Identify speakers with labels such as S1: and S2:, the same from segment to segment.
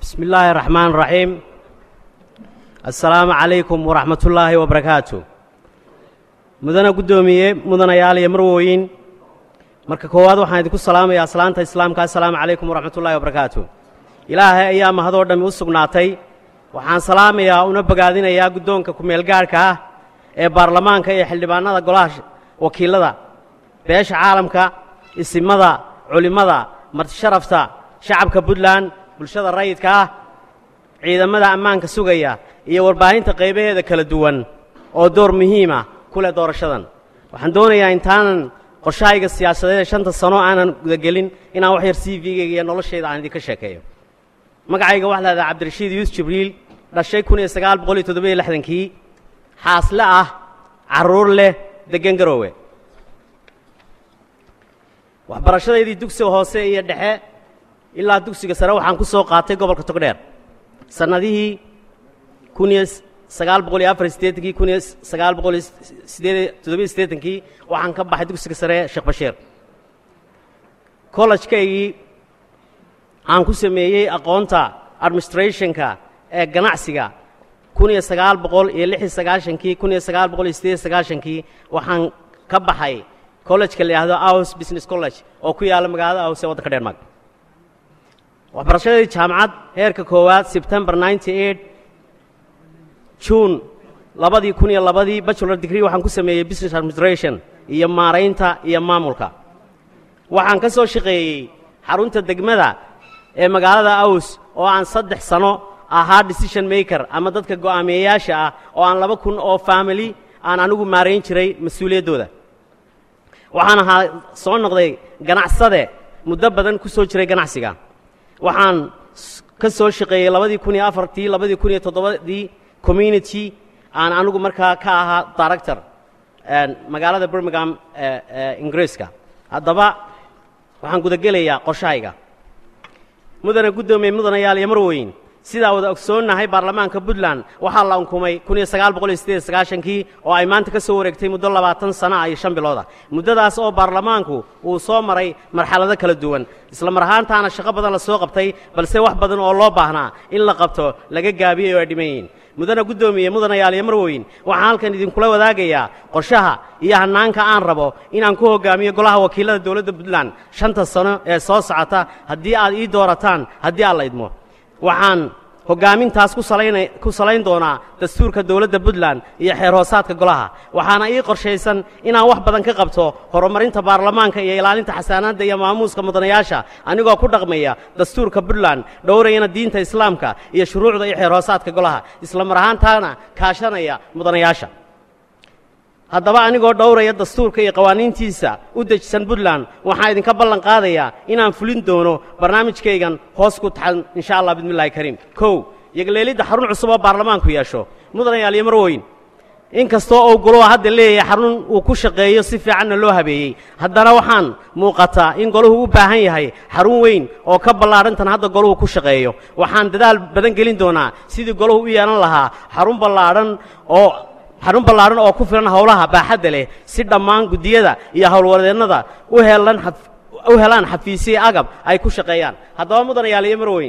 S1: bismi illaahi raxmaan raxiim assalaamu calaykum waraxmatullaahi wabarakaatu mudana guddoomiye mudanayaal iyo marwooyin marka koowaad waxaan idinku salaamayaa aslaanta islaamka assalaamu calaykum waraxmatullaahi wabarakaatu ilaahay ayaa mahadoo dhammi u sugnaatay waxaan salaamayaa una bogaadinayaa guddoonka ku-meelgaadhka ah ee baarlamaanka iyo xildhibaannada golaha wakiillada beesha caalamka isimada culimmada martisharafta shacabka puntland bulshada rayidka ah ciidamada ammaanka sugaya iyo warbaahinta qaybaheeda kala duwan oo door muhiima ku leh doorashadan waxaan doonayaa intaanan qorshahayga siyaasadeed ee shanta sano aanan gudagelin inaan wax yar c v-gayga iyo noloshayda aan idinka sheekeeyo magacayga waxaa lahahdaa cabdirashiid yuusuf jibriil dhashay kun iyo sagaal boqol iyo toddobiyo lixdankii xaasle ah carruur leh deggan garoowe waxbarashadaydii dugsiga hoose iyo dhexe ilaa dugsiga sare waxaan ku soo qaatay gobolka togdheer sannadihii kun iyo sagaal boqol iyo afar siddeetankii kun iyo sagaal boqol iyo sideed toddobiyo siddeetankii waxaan ka baxay dugsiga sare sheekh bashiir collejkaygii aan ku sameeyey aqoonta administrationka ee ganacsiga kun iyo sagaal boqol iyo lix iyo sagaashankii kun iyo sagaal boqol iyo sideed iyo sagaashankii waxaan ka baxay collejka la yidhaahdo aus business college oo ku yaalla magaalada aus ee waddanka dheermaag waxbarashadii jaamacad heerka koowaad sebtembar ninety eight juun labadii kun iyo labadii bachelor degree waxaan ku sameeyey business administration iyo maaraynta iyo maamulka waxaan ka soo shaqeeyey xarunta degmada ee magaalada aws oo aan saddex sano ahaa decision maker ama dadka go'aamiyeyaasha ah oo aan laba kun oo family aan anigu maarayn jiray mas-uuliyaddooda waxaan ahaa soo noqday ganacsade muddo badan ku soo jiray ganacsiga waxaan ka soo shaqeeyey labadii kun iyo afartii labadii kun iyo toddobadii community aan anigu markaa ka ahaa director magaalada birmingham ingiriiska haddaba waxaan gudagelayaa qorshahayga mudana guddoomiye mudanayaal iyo marweyn sidaa wada ogsoonnahay baarlamaanka puntland waxaa la unkumay kun iyo sagaal boqol iyo sideed iyo sagaashankii oo ay maanta ka soo wareegtay muddo labaatan sana ah iyo shan bilooda muddadaas oo baarlamaanku uu soo maray marxalado kala duwan isla mar ahaantaana shaqo badan la soo qabtay balse wax badan oo loo baahnaa in la qabto laga gaabiyey oo ay dhiman yihiin mudana guddoomiye mudanayaal iyo marweyn waxaan halkan idinkula wadaagayaa qorshaha iyo hannaanka aan rabo inaan ku hoggaamiyo golaha wakiillada dowladda puntland shanta sano ee soo socota haddii aad ii doorataan haddii aad la idmo waxaan hoggaamintaas ku salayna ku salayn doonaa dastuurka dowladda puntland iyo xeer hoosaadka golaha waxaana ii qorshaysan inaan wax badan ka qabto horumarinta baarlamaanka iyo ilaalinta xasaanaadda iyo maamuuska mudanayaasha anigoo ku dhaqmaya dastuurka puntland dhowrayana diinta islaamka iyo shuruucda iyo xeer hoosaadka golaha isla mar ahaantaana kaashanaya mudanayaasha haddaba anigoo dhowraya dastuurka iyo qawaaniintiisa u dejisan puntland waxaan idinka ballan qaadayaa inaan fulin doono barnaamijkaygan hoos ku taxan insha allah bismillahi kariim kow yogleelidda xarun cusub oo baarlamaanku yeesho mudanayaal iyo marweyn in kastoo uu goluhu hadda leeyahay xarun uu ku shaqeeyo si fiicanna loo habeeyey haddana waxaan muuqataa in goluhu u baahan yahay xarun weyn oo ka ballaadhantan hadda goluhu ku shaqeeyo waxaan dadaal badan gelin doonaa sidii goluhu u yeelan lahaa xarun ballaadhan oo xarun ballaadhan oo ku filan howlaha baaxadda leh si dhammaan guddiyada iyo howlwadeennada u helan u helaan xafiisye agab ay ku shaqeeyaan haddaba mudanayaal iyo marweyn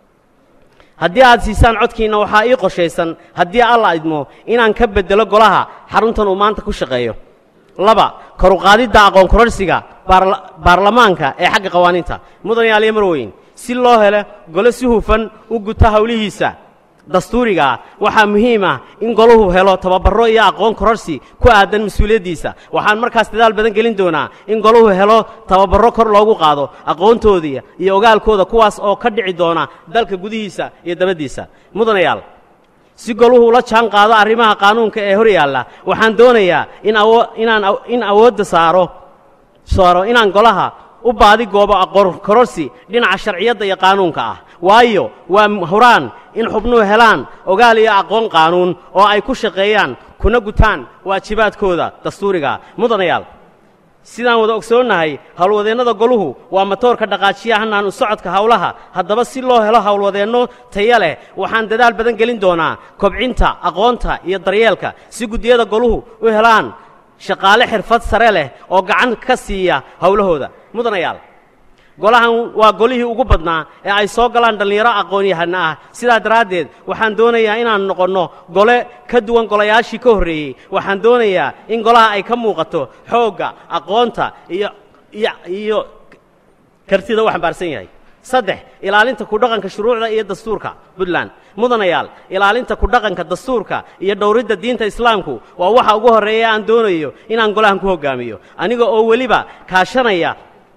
S1: haddii aad siisaan codkiinna waxaa ii qorshaysan haddii alla idmo inaan ka beddelo golaha xaruntan uu maanta ku shaqeeyo laba koruqaadidda aqoon kororsiga baarlamaanka ee xagga qawaaniinta mudanayaal iyo marweyn si loo helo golo si hufan u guta howlihiisa dastuurigaa waxaa muhiim ah in goluhu helo tababarro iyo aqoon kororsi ku aadan mas-uuliyaddiisa waxaan markaas dadaal badan gelin doonaa in goluhu helo tababarro kor loogu qaado aqoontoodii iyo ogaalkooda kuwaas oo ka dhici doona dalka gudihiisa iyo dabaddiisa mudanayaal si goluhu ula jaan qaado arrimaha qaanuunka ee hor yaalla waxaan doonayaa in inaan in awoodda saaro saaro inaan golaha u baadi goobo aqoon kororsi dhinaca sharciyadda iyo qaanuunka ah waayo waa huraan in xubnuhu helaan ogaal iyo aqoon qaanuun oo ay ku shaqeeyaan kuna gutaan waajibaadkooda dastuuriga mudanayaal sidaan wada ogsoonnahay howlwadeennada goluhu waa matoorka dhaqaajiya hanaan u socodka howlaha haddaba si loo helo howlwadeenno taya leh waxaan dadaal badan gelin doonaa kobcinta aqoonta iyo daryeelka si guddiyada goluhu u helaan shaqaale xirfad sare leh oo gacan ka siiya howlahooda mudanayaal golahan waa golihii ugu badnaa ee ay soo galaan dhallinyaro aqoon-yahana ah sidaa daraaddeed waxaan doonayaa inaan noqonno gole ka duwan golayaashii ka horreeyey waxaan doonayaa in golaha ay ka muuqato xoogga aqoonta iyo iyo iyo kartida uu xambaarsan yahay saddex ilaalinta ku dhaqanka shuruucda iyo dastuurka puntland mudanayaal ilaalinta ku dhaqanka dastuurka iyo dhowridda diinta islaamku waa waxa ugu horreeya aan doonayo inaan golahan ku hoggaamiyo aniga oo weliba kaashanaya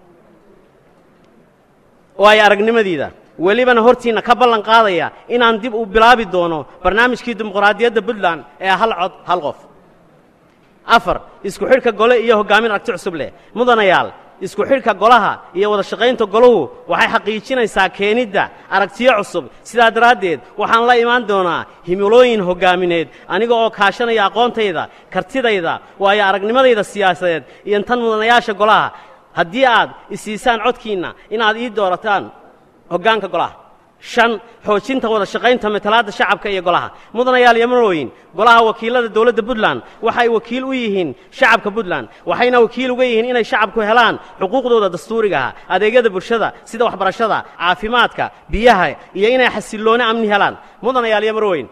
S1: oo ay aragnimadiida welibana hortiinna ka ballan qaadaya inaan dib u bilaabi doono barnaamijkii dimuqraadiyadda puntland ee hal cod hal qof afar isku xidhka gole iyo hoggaamin aragti cusub leh mudanayaal isku xidhka golaha iyo wada shaqaynta golahu waxay xaqiijinaysaa keenidda aragtiyo cusub sidaa daraaddeed waxaan la imaan doonaa himilooyin hoggaamineed aniga oo kaashanaya aqoontayda kartidayda waayo aragnimadayda siyaasadeed iyo tan mudanayaasha golaha haddii aad isiisaan codkiinna inaad ii doorataan hoggaanka golaha shan xoojinta wada shaqaynta matalaadda shacabka iyo golaha mudanayaal iyo marooyin golaha wakiilada dowladda puntland waxay wakiil u yihiin shacabka puntland waxayna wakiil uga yihiin inay shacabku helaan xuquuqdooda dastuurigaha adeegyada bulshada sida waxbarashada caafimaadka biyaha iyo inay xasillooni amni helaan mudanayaal iyo marooyin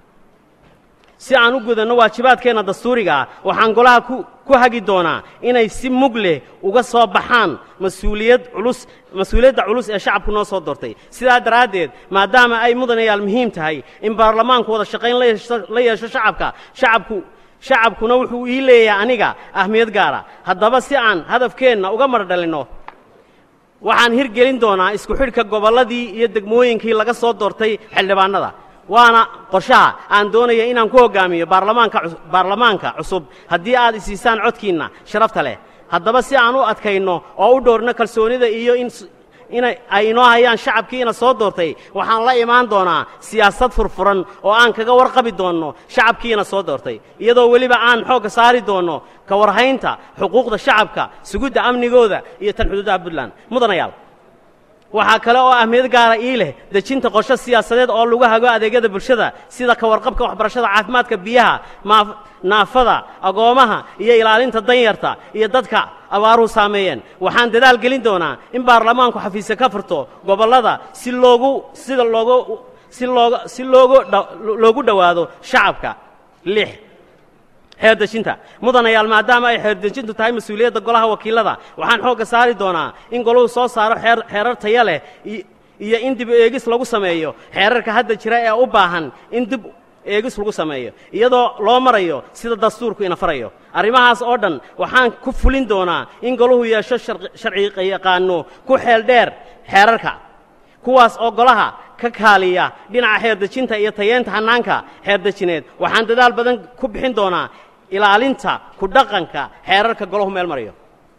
S1: si aan u gudanno waajibaadkeenna dastuuriga ah waxaan golaha ku ku hagi doonaa inay si mug leh uga soo baxaan mas-uuliyad culus mas-uuliyadda culus ee shacabku noo soo doortay sidaa daraaddeed maadaama ay mudanayaal muhiim tahay in baarlamaanku wada shaqayn la yeesho la yeesho shacabka shacabku shacabkuna wuxuu ii leeyahay aniga ahmiyad gaara haddaba si aan hadafkeenna uga mar dhalinno waxaan hirgelin doonaa isku xidhka gobolladii iyo degmooyinkii laga soo doortay xildhibaannada waana qorshaha aan doonaya inaan ku hoggaamiyo baarlamaanka baarlamaanka cusub haddii aad isiisaan codkiinna sharafta leh haddaba si aan u adkayno oo u dhowrno kalsoonida iyo in inay ay inoo hayaan shacabkiina soo doortay waxaan la imaan doonaa siyaasad furfuran oo aan kaga warqabi doonno shacabkiina soo doortay iyadoo weliba aan xoogga saari doonno ka warhaynta xuquuqda shacabka sugidda amnigooda iyo tan xuduudaha puntland mudanayaal waxaa kale oo ahmiyad gaara ii leh dejinta qorshe siyaasadeed oo lagu hago adeegyada bulshada sida ka warqabka waxbarashada caafimaadka biyaha naafada agoomaha iyo ilaalinta danyarta iyo dadka abaaruhu saameeyeen waxaan dadaal gelin doonaa in baarlamaanku xafiisya ka furto gobollada si loogu sida loogu si looga si loogu loogu dhowaado shacabka lix xeerdejinta mudanayaal maadaama ay xeerdejintu tahay mas-uuliyadda golaha wakiilada waxaan xoogga saari doonaa in golahu soo saaro xeer xeerar taya leh iyo in dib eegis lagu sameeyo xeerarka hadda jira ee u baahan in dib eegis lagu sameeyo iyadoo loo marayo sida dastuurku ina farayo arrimahaas oo dhan waxaan ku fulin doonaa in golahu yeesho sharci yaqaano ku xeel dheer xeerarka kuwaas oo golaha ka kaaliya dhinaca xeerdejinta iyo tayeenta hannaanka xeerdejineed waxaan dadaal badan ku bixin doonaa ilaalinta ku dhaqanka xeerarka golahu meel marayo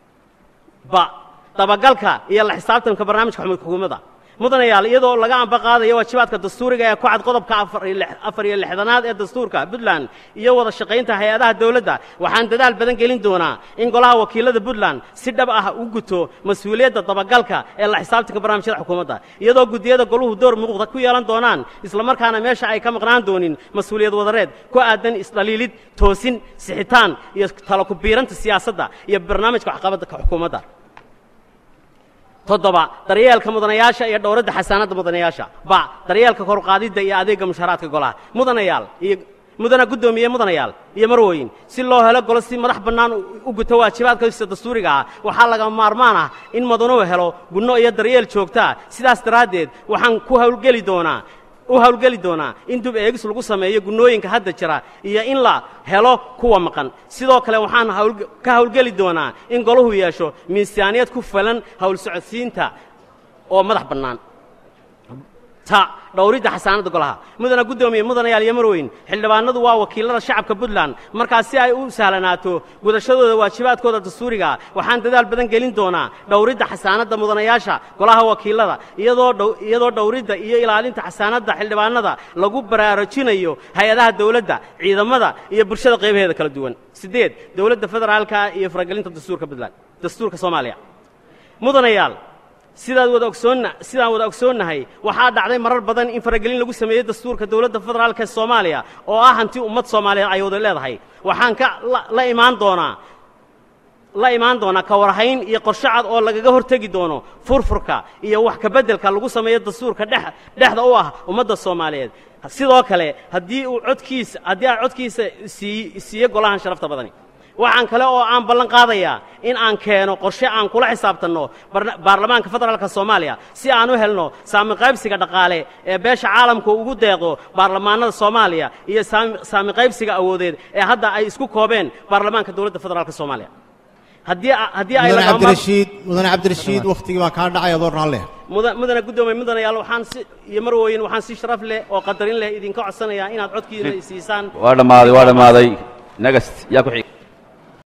S1: ba dabagalka iyo la xisaabtanka barnaamijka xukuumadda mudanayaal iyadoo laga amba qaadayo waajibaadka dastuuriga ee ku cad qodobka afar iyo lixdanaad ee dastuurka puntland iyo wada shaqaynta hay-adaha dowladda waxaan dadaal badan gelin doonaa in golaha wakiilada puntland si dhab ah u guto mas-uuliyadda dabagalka ee la xisaabtanka barnaamijyada xukuumadda iyadoo guddiyada goluhu door muuqda ku yeelan doonaan islamarkaana meesha ay ka maqnaan doonin mas-uuliyad wadareed ku aadan isdhaliilid toosin sixitaan iyo talo ku biiranta siyaasadda iyo barnaamijka waxqabadda xukuumadda toddoba daryeelka mudanayaasha iyo dhowradda xasaanadda mudanayaasha ba daryeelka korqaadidda iyo adeegga mushaharaadka golaha mudanayaal iyo mudana guddoomiye mudanayaal iyo marwooyin si loo helo golo si madax bannaan u guto waajibaadkiisa dastuuriga ah waxaa lagama maarmaan ah in madanuhu helo gunno iyo daryeel joogtaa sidaas daraaddeed waxaan ku hawlgeli doonaa u hawlgeli doonaa in dib eegis lagu sameeyo gunnooyinka hadda jira iyo in la helo kuwa maqan sidoo kale waxaan ka hawlgeli doonaa in golahu yeesho miisaaniyad ku falan hawl socodsiinta oo madax bannaan ta dhowridda xasaanadda golaha mudana guddoomiye mudanayaal iyo marweyn xildhibaanadu waa wakiilada shacabka puntland markaas si ay u sahlanaato gudashadooda waajibaadkooda dastuuriga waxaan dadaal badan gelin doonaa dhowridda xasaanadda mudanayaasha golaha wakiilada iyadoo dhowridda iyo ilaalinta xasaanadda xildhibaanada lagu baraarujinayo hay-adaha dowladda ciidamada iyo bulshada qaybaheeda kala duwan siddeed dowladda federaalka iyo faragelinta dastuurka puntland dastuurka soomaaliya mudanayaal sidaad wada ogsoonna sidaan wada ogsoonnahay waxaa dhacday marar badan in faragelin lagu sameeyey dastuurka dowladda federaalka ee soomaaliya oo ah hanti ummad soomaaliyeed ay wada leedahay waxaan ka la imaan doonaa la imaan doonaa ka warhayn iyo qorshe cad oo lagaga hortegi doono furfurka iyo wax kabeddelka lagu sameeyo dastuurka dhex dhexda u ah ummadda soomaaliyeed sidoo kale haddii uu codkiisa haddii aan codkiisa sii siiyo golahan sharafta badani waxaan kale oo aan ballan qaadayaa in aan keeno qorshe aan kula xisaabtanno barna- baarlamaanka federaalka soomaaliya si aan u helno saami qaybsiga dhaqaale ee beesha caalamku ugu deeqdo baarlamaanada soomaaliya iyo saami saami qaybsiga awoodeed ee hadda ay isku koobeen baarlamaanka dowladda federaalka soomaaliya haddii a- haddii ay
S2: mudane
S1: lagama maar-
S2: cabdirashiid mudane cabdirashiid wakhtigii baa kaa dhacay adoo raalle
S1: muda- mudane guddoomay mudanayaal waxaan si iyo marwooyin waxaan si sharaf leh oo qadarin leh idinka codsanayaa inaad codkiina siisaan
S3: waa dhammaaday waa dhammaaday next yaa ku xig